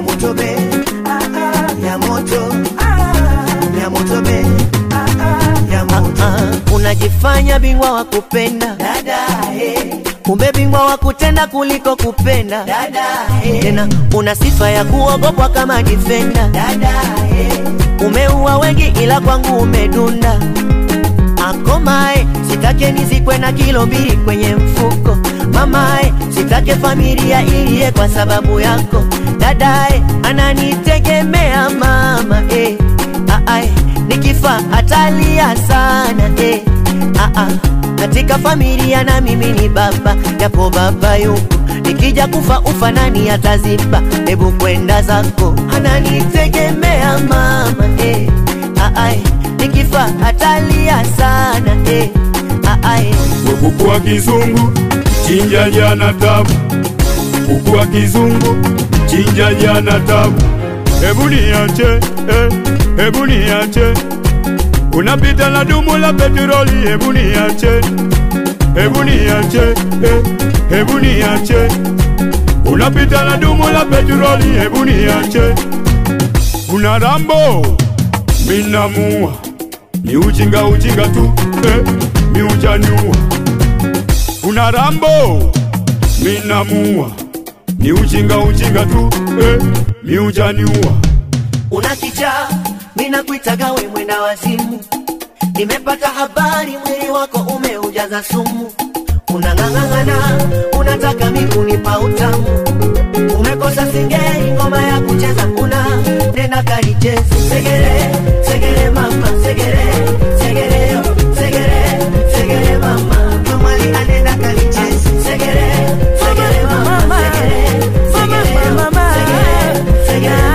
moto be ya moto ya moto be ya moto unajifanya bingwa wa kupenda dada eh kumbe bingwa wa kutenda kuliko kupenda dada eh tena una sifa ya kuogopwa kama difenda dada eh umeua wengi ila kwangu umedunda akomae sitake nizikwe na kilo mbili kwenye mfuko mamae sitake familia iliye kwa sababu yako dadae ananitegemea mama eh. Aae, nikifa atalia sana eh. Aa, katika familia na mimi ni baba japo baba yuko nikija kufa ufa nani ataziba hebu kwenda zako ananitegemea mama eh. Aae, nikifa atalia sana eh. Aae, kuku wa kizungu chinja jana tabu, kuku wa kizungu chinja jana tabu. Hebu niache eh, hebu niache, unapita na dumu la petroli. Hebu niache, hebu niache eh, hebu niache, unapita na dumu la petroli. Hebu niache, una rambo minamua, ni ujinga ujinga tu eh, mi ujaniua una rambo minamua ni ujinga ujinga tu eh, mi ujaniua una kichaa mina kuitaga we mwenda wazimu nimepata habari mwili wako umeujaza sumu unang'ang'ang'ana unataka mikunipa utamu umekosa singeli ngoma ya kucheza una nena kalichezi segere segere mama segere segere yo segere segere mama kamali anena kalichezi segere segere mama segere segere yo segere segere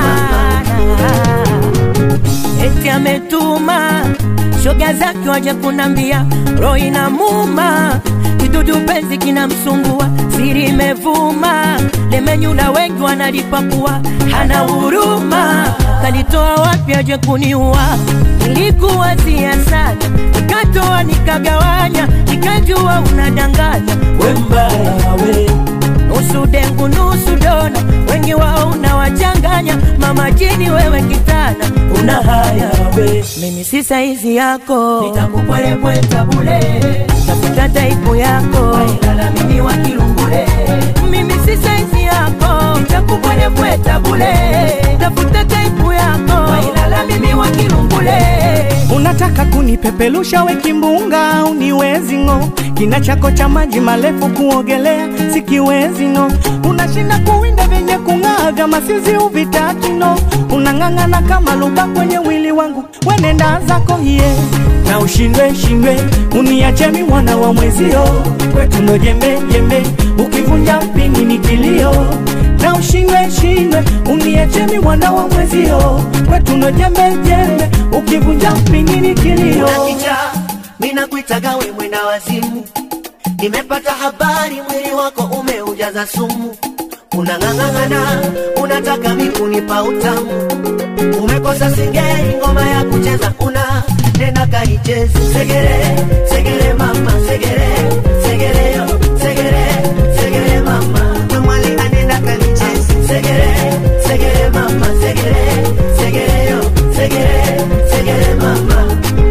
mama eti ametuma shoga zake waje kunambia roho inamuma kidudu penzi kinamsumbua siri imevuma lemenyula wengi wanalipakua hana huruma kalitoa wapi aje kuniua nilikuwazia sana nikatoa nikagawanya nikajua unadanganya we mbaya we nusu dengu nusu dona, wengi wao unawachanganya. Mama jini wewe kitana, una haya we, mimi si saizi yako, nitakupwelepweta bule, tafuta taipu yako, wailala mimi wa kilungule, mimi si saizi yako, nitakupwelepweta bule, tafuta taipu yako, wailala mimi wa kilungule. Unataka kunipepelusha we kimbunga, uniwezi ng'o. Kina chako cha maji marefu kuogelea sikiwezi no. Unashinda kuwinda vyenye kung'aa kama sizi uvitaki no. Unang'ang'ana kama luba kwenye wili wangu, wenenda zako hiye na ushindwe shindwe, uniache mi mwana wa mwezio, kwetu ndo jembe jembe, ukivunja mpini ni kilio na ushindwe shindwe, uniache mi mwana wa mwezio, kwetu ndo jembe jembe, ukivunja mpini ni kilio. una kichaa mina kuitaga we mwenda wazimu nimepata habari mwili wako umeujaza sumu unang'ang'ang'ana unataka mikunipa utamu umekosa singeli ngoma ya kucheza una nena kaichezi segere segere mama segere segere yo segere segere mama kamwali anena kalichezi segere segere mama segere segere yo segere segere mama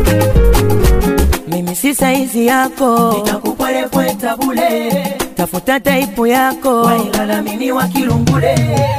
mimi si saizi yako, nitakupwelepweta bule, tafuta taipu yako, wailala mimi wa kilungule,